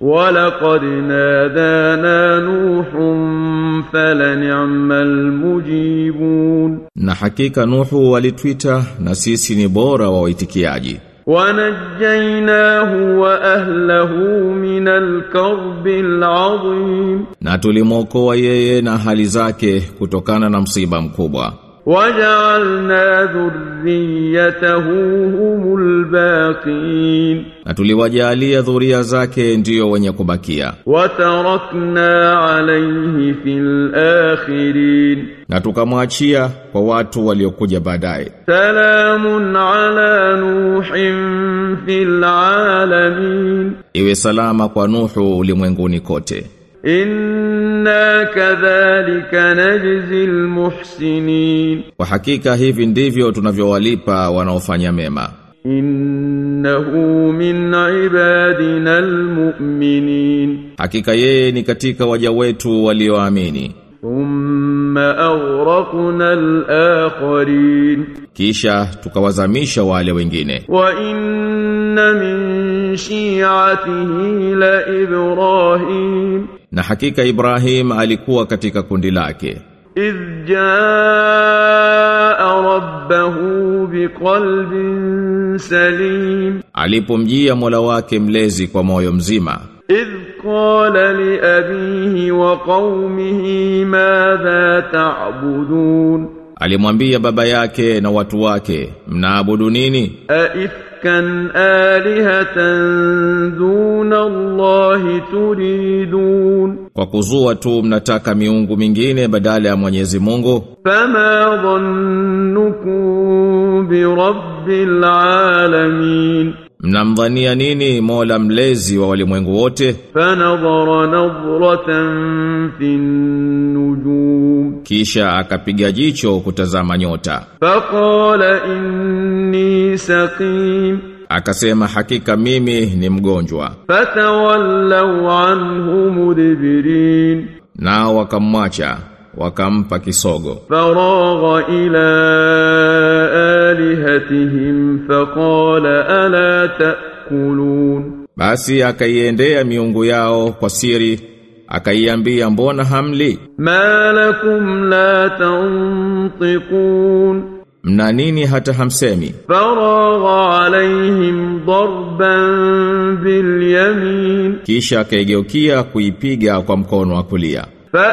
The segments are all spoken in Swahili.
ولقد نادانا نوح فلنعم المجيبون Na hakika Nuhu walitwita na sisi ni bora wa waitikiaji. ونجيناه وأهله من الكرب العظيم Na tulimwokoa yeye na hali zake kutokana na msiba mkubwa. وجعلنا ذريته هم الباقين Na tuliwajalia dhuria zake ndiyo wenye kubakia. وتركنا عليه في الآخرين Na tukamwachia kwa watu waliokuja baadaye. سلام على نوح في العالمين Iwe salama kwa Nuhu ulimwenguni kote. إنا كذلك نجزي المحسنين Kwa hakika hivi ndivyo tunavyowalipa wanaofanya mema. إنه من عبادنا المؤمنين Hakika yeye ni katika waja wetu walioamini. ثم أغرقنا الآخرين Kisha tukawazamisha wale wengine. وإن من شيعته لإبراهيم Na hakika Ibrahim alikuwa katika kundi lake. إذ جاء ربه بقلب سليم Alipomjia Mola wake mlezi kwa moyo mzima. إذ قال لأبيه وقومه ماذا تعبدون Alimwambia baba yake na watu wake, mnaabudu nini? أئفكا آلهة دون الله تريدون Kwa kuzua tu mnataka miungu mingine badala ya Mwenyezi Mungu? فما ظنكم برب العالمين Mnamdhania nini Mola mlezi wa walimwengu wote? فنظر نظرة في النجوم Kisha akapiga jicho kutazama nyota. فقال إني سقيم Akasema hakika mimi ni mgonjwa. فتولوا عنه مدبرين Nao wakamwacha, wakampa kisogo. فراغ إلى آلهتهم فقال ألا تأكلون Basi akaiendea miungu yao kwa siri, akaiambia mbona hamli? ما لكم لا تنطقون Mna nini hata hamsemi? فراغ عليهم ضربا باليمين Kisha akaigeukia kuipiga kwa mkono wa kulia.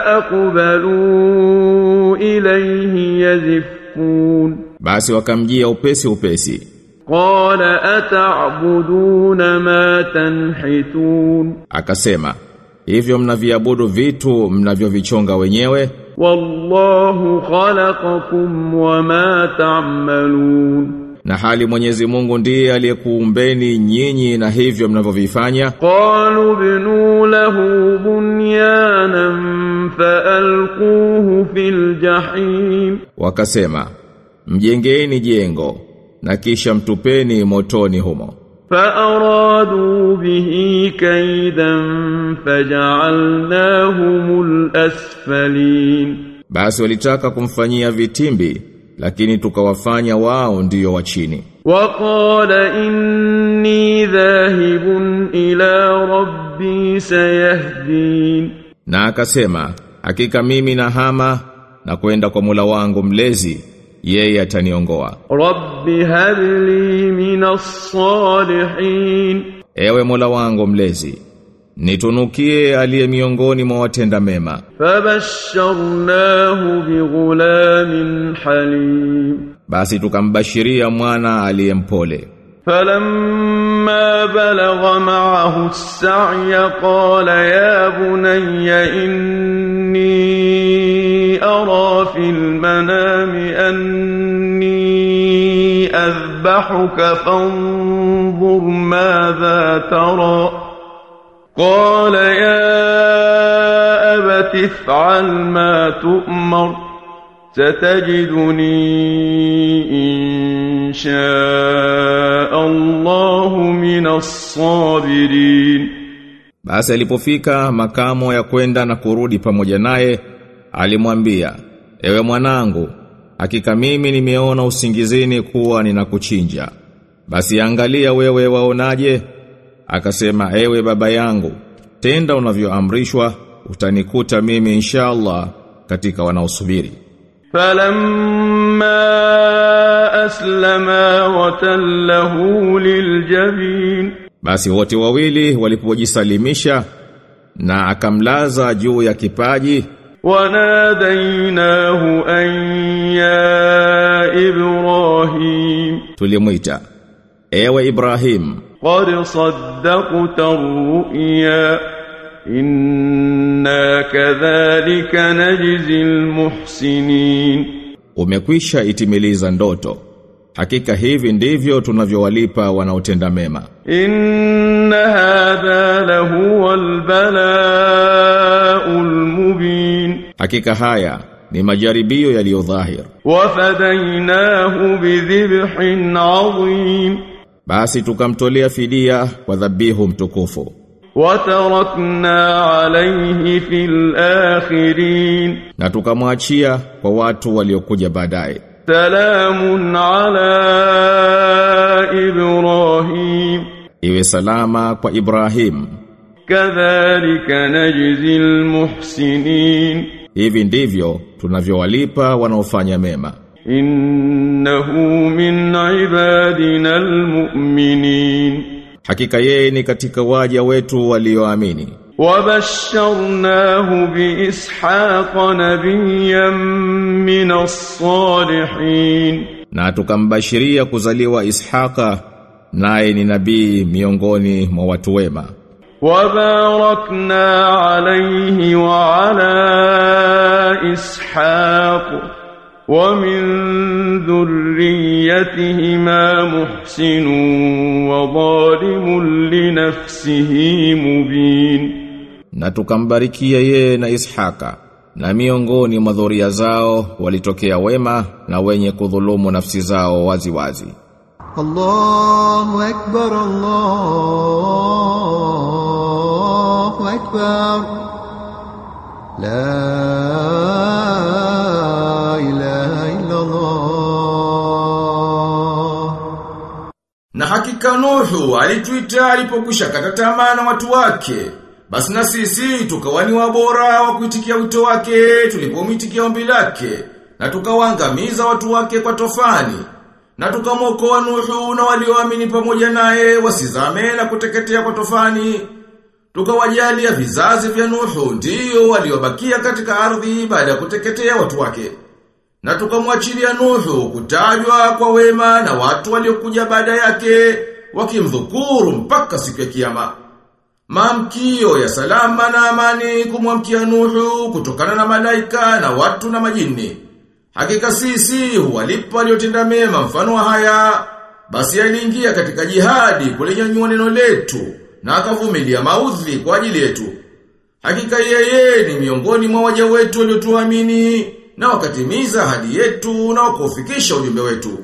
فأقبلوا إليه يزفون Basi wakamjia upesi upesi. قال أتعبدون ما تنحتون Akasema, hivyo mnaviabudu vitu mnavyovichonga wenyewe والله خلقكم وما تعملون na hali Mwenyezi Mungu ndiye aliyekuumbeni nyinyi na hivyo mnavyovifanya. قالوا ابنوا له بنيانا فألقوه في الجحيم Wakasema, mjengeni jengo na kisha mtupeni motoni humo. فأرادوا به كيدا فجعلناهم الأسفلين Basi walitaka kumfanyia vitimbi, lakini tukawafanya wao ndiyo wa chini. وقال إني ذاهب إلى ربي سيهدين Na akasema, hakika mimi na hama na kwenda kwa mula wangu mlezi, yeye ataniongoa. رب هب لي من الصالحين Ewe Mola wangu mlezi, nitunukie aliye miongoni mwa watenda mema. فبشرناه بغلام حليم Basi tukambashiria mwana aliyempole. فلما بلغ معه السعي قال يا بني إني أرى في المنام أني أذبحك فانظر ماذا ترى قال يا أبت افعل ما تؤمر ستجدني إن شاء الله من الصابرين Basi alipofika makamo ya kwenda na kurudi pamoja naye, alimwambia, "Ewe mwanangu, hakika mimi nimeona usingizini kuwa ninakuchinja. Basi angalia wewe waonaje?" Akasema, "Ewe baba yangu, tenda unavyoamrishwa utanikuta mimi inshallah katika wanaosubiri فلما أسلما وتله للجبين basi wote wawili walipojisalimisha na akamlaza juu ya kipaji وناديناه أن يا إبراهيم tulimwita ewe Ibrahim قد صدقت الرؤيا إنا كذلك نجزي المحسنين umekwisha itimiliza ndoto hakika hivi ndivyo tunavyowalipa wanaotenda mema إن هذا لهو البلاء المبين hakika haya ni majaribio yaliyo dhahir وفديناه بذبح عظيم basi tukamtolea fidia kwa dhabihu mtukufu وتركنا عليه في الآخرين na tukamwachia kwa watu waliokuja baadaye سلام على إبراهيم iwe salama kwa Ibrahim كذلك نجزي المحسنين hivi ndivyo tunavyowalipa wanaofanya mema إنه من عبادنا المؤمنين hakika yeye ni katika waja wetu walioamini وبشرناه بإسحاق نبيا من الصالحين na tukambashiria kuzaliwa Ishaka naye ni nabii miongoni mwa watu wema وباركنا عليه وعلى إسحاق ومن ذريتهما محسن وظالم لنفسه مبين na tukambarikia yeye na Ishaka na miongoni mwa dhuria zao walitokea wema na wenye kudhulumu nafsi zao wazi wazi الله أكبر الله أكبر لا إله إلا الله Na hakika Nuhu alituita alipokwisha kata tamaa na watu wake. Basi na sisi tukawani wabora wa kuitikia wito wake tulipomitikia ombi lake na tukawaangamiza watu wake kwa tofani. Na tukamwokoa Nuhu na walioamini pamoja naye wasizame na kuteketea kwa tofani. Tukawajalia vizazi vya Nuhu ndio waliobakia katika ardhi baada ya kuteketea watu wake. Na tukamwachilia Nuhu kutajwa kwa wema na watu waliokuja baada yake wakimdhukuru mpaka siku ya kiyama. Maamkio ya salama na amani kumwamkia Nuhu kutokana na malaika na watu na majini. Hakika sisi huwalipa waliotenda mema mfano wa haya. Basi aliingia katika jihadi kulinyanyua neno letu na akavumilia maudhi kwa ajili yetu. Hakika yeye ni miongoni mwa waja wetu waliotuamini na wakatimiza ahadi yetu na wakaufikisha ujumbe wetu.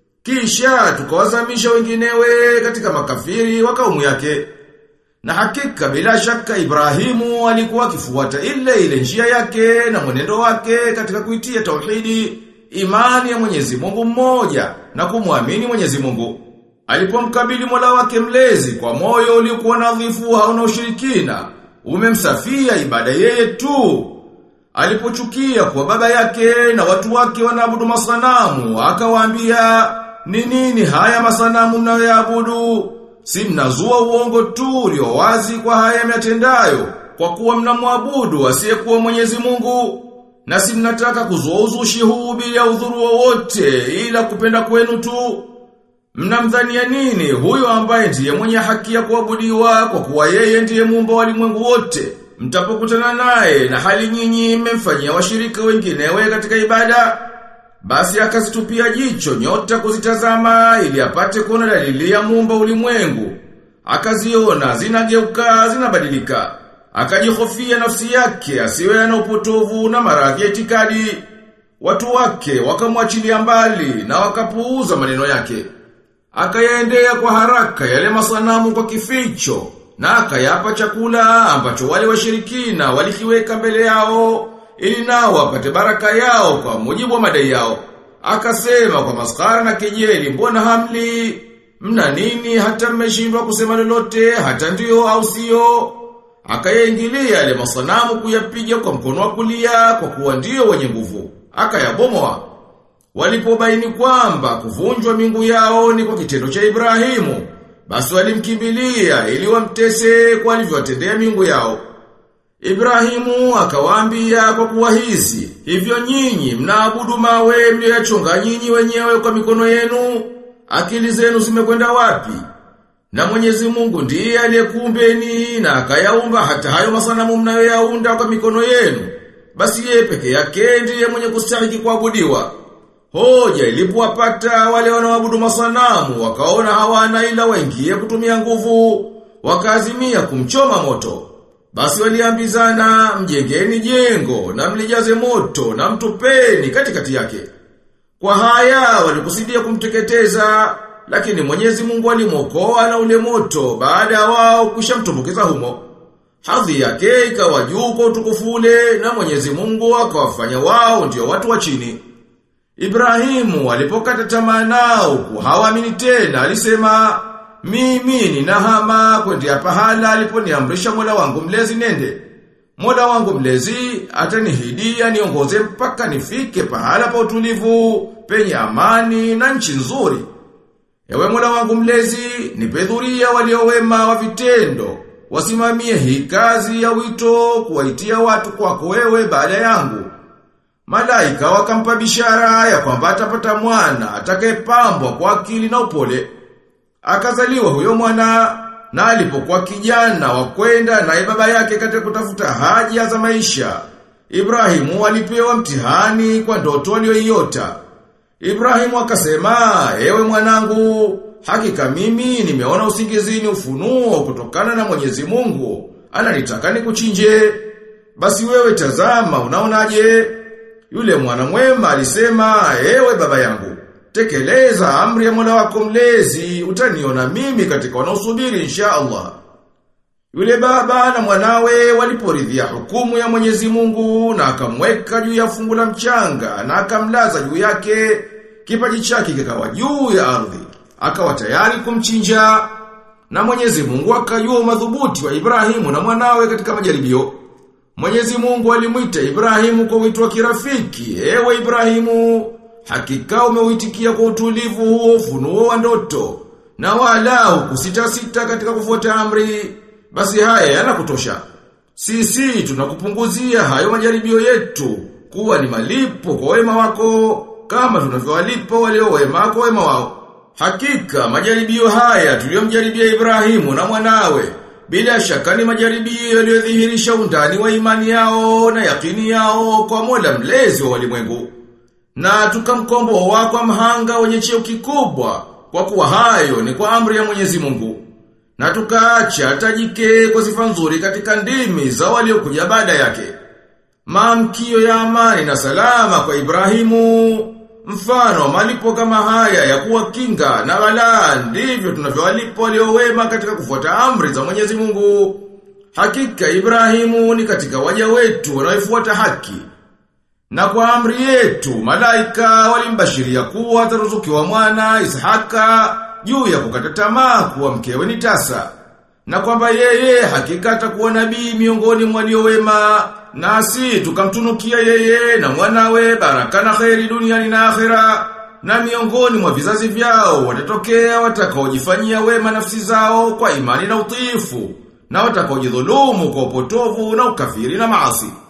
Kisha tukawazamisha wenginewe katika makafiri wa kaumu yake. Na hakika bila shaka Ibrahimu alikuwa akifuata ile ile njia yake na mwenendo wake katika kuitia tauhidi, imani ya Mwenyezi Mungu mmoja na kumwamini Mwenyezi Mungu. Alipomkabili Mola wake mlezi kwa moyo uliokuwa nadhifu hauna ushirikina, umemsafia ibada yeye tu. Alipochukia kwa baba yake na watu wake wanaabudu masanamu, akawaambia, "Ni nini haya masanamu mnayoyaabudu? Si mnazua uongo tu ulio wazi kwa haya myatendayo, kwa kuwa mnamwabudu asiyekuwa Mwenyezi Mungu." Na si mnataka kuzua uzushi huu bila udhuru wowote ila kupenda kwenu tu. Mnamdhania nini huyo ambaye ndiye mwenye haki ya kuabudiwa kwa kuwa yeye ndiye muumba wa ulimwengu wote? Mtapokutana naye na hali nyinyi mmemfanyia washirika wenginewe katika ibada. Basi akazitupia jicho nyota kuzitazama ili apate kuona dalili ya muumba ulimwengu. Akaziona zinageuka zinabadilika. Akajihofia nafsi yake asiwe na upotovu na maradhi ya itikadi. Watu wake wakamwachilia mbali na wakapuuza maneno yake. Akayaendea kwa haraka yale masanamu kwa kificho na akayapa chakula ambacho wale washirikina walikiweka mbele yao ili nao wapate baraka yao kwa mujibu wa madai yao. Akasema kwa maskara na kejeli, mbona hamli? Mna nini hata mmeshindwa kusema lolote hata ndio au sio? akayaingilia yale masanamu kuyapiga kwa mkono wa kulia kwa kuwa ndio wenye nguvu. Akayabomoa. Walipobaini kwamba kuvunjwa mingu yao ni kwa kitendo cha Ibrahimu, basi walimkimbilia ili wamtese kwa alivyowatendea mingu yao. Ibrahimu akawaambia kwa kuwa hizi, hivyo nyinyi mnaabudu mawe mliyoyachonga nyinyi wenyewe kwa mikono yenu, akili zenu zimekwenda wapi? Na Mwenyezi Mungu ndiye aliyekuumbeni na akayaumba hata hayo masanamu mnayoyaunda kwa mikono yenu. Basi yeye peke yake ndiye mwenye kustahiki kuabudiwa. Hoja ilipowapata wale wanaoabudu masanamu wakaona hawana ila waingie kutumia nguvu, wakaazimia kumchoma moto. Basi waliambizana mjengeni jengo na mlijaze moto na mtupeni katikati yake. Kwa haya walikusudia kumteketeza, lakini Mwenyezi Mungu alimwokoa na ule moto baada ya wao kushamtumbukiza humo. Hadhi yake ikawa juu kwa utukufu ule na Mwenyezi Mungu akawafanya wao ndio watu wa chini. Ibrahimu alipokata tamaa nao hawaamini tena alisema mimi ninahama kwenda pahala aliponiamrisha Mola wangu mlezi nende. Mola wangu mlezi atanihidia niongoze mpaka nifike pahala pa utulivu, penye amani na nchi nzuri. Ewe Mola wangu mlezi, nipe dhuria waliowema wa vitendo, wasimamie hii kazi ya wito kuwaitia watu kwako wewe baada yangu. Malaika wakampa bishara ya kwamba atapata mwana atakayepambwa kwa akili na upole. Akazaliwa huyo mwana na alipokuwa kijana wa kwenda naye baba yake katika kutafuta haja za maisha. Ibrahimu alipewa mtihani kwa ndoto aliyoiota. Ibrahimu akasema, "Ewe mwanangu, hakika mimi nimeona usingizini ufunuo kutokana na Mwenyezi Mungu. Ananitaka nikuchinje. Basi wewe tazama, unaonaje?" Yule mwana mwema alisema, "Ewe baba yangu, tekeleza amri ya Mola wako mlezi, utaniona mimi katika wanaosubiri insha Allah." Yule baba na mwanawe waliporidhia hukumu ya Mwenyezi Mungu na akamweka juu ya fungu la mchanga na akamlaza juu yake, kipaji chake kikawa juu ya ardhi, akawa tayari kumchinja. Na Mwenyezi Mungu akajua madhubuti wa Ibrahimu na mwanawe katika majaribio. Mwenyezi Mungu alimwita Ibrahimu kwa wito wa kirafiki, ewe Ibrahimu, hakika umeuitikia kwa utulivu huo ufunuo wa ndoto, na wala hukusita sita katika kufuata amri, basi haya yanakutosha. Sisi tunakupunguzia hayo majaribio yetu, kuwa ni malipo kwa wema wako, kama tunavyowalipa walio wema kwa wema wao. Hakika majaribio haya tuliyomjaribia Ibrahimu na mwanawe, bila shaka ni majaribio yaliyodhihirisha undani wa imani yao na yakini yao kwa Mola mlezi wa walimwengu. Na tukamkomboa kwa mhanga wenye cheo kikubwa, kwa kuwa hayo ni kwa amri ya Mwenyezi Mungu. Na tukaacha tajike kwa sifa nzuri katika ndimi za waliokuja baada yake. Maamkio ya amani na salama kwa Ibrahimu, mfano malipo kama haya ya kuwa kinga na balaa ndivyo tunavyowalipa walio wema katika kufuata amri za Mwenyezi Mungu. Hakika Ibrahimu ni katika waja wetu wanaofuata haki. Na kwa amri yetu malaika walimbashiria kuwa ataruzukiwa mwana Ishaka juu ya kukata tamaa kuwa mkewe ni tasa. Na kwamba yeye hakika atakuwa nabii miongoni mwa walio wema nasi tukamtunukia yeye na mwanawe baraka na kheri duniani na akhera na miongoni mwa vizazi vyao watatokea watakaojifanyia wema nafsi zao kwa imani na utiifu na watakaojidhulumu kwa upotovu na ukafiri na maasi.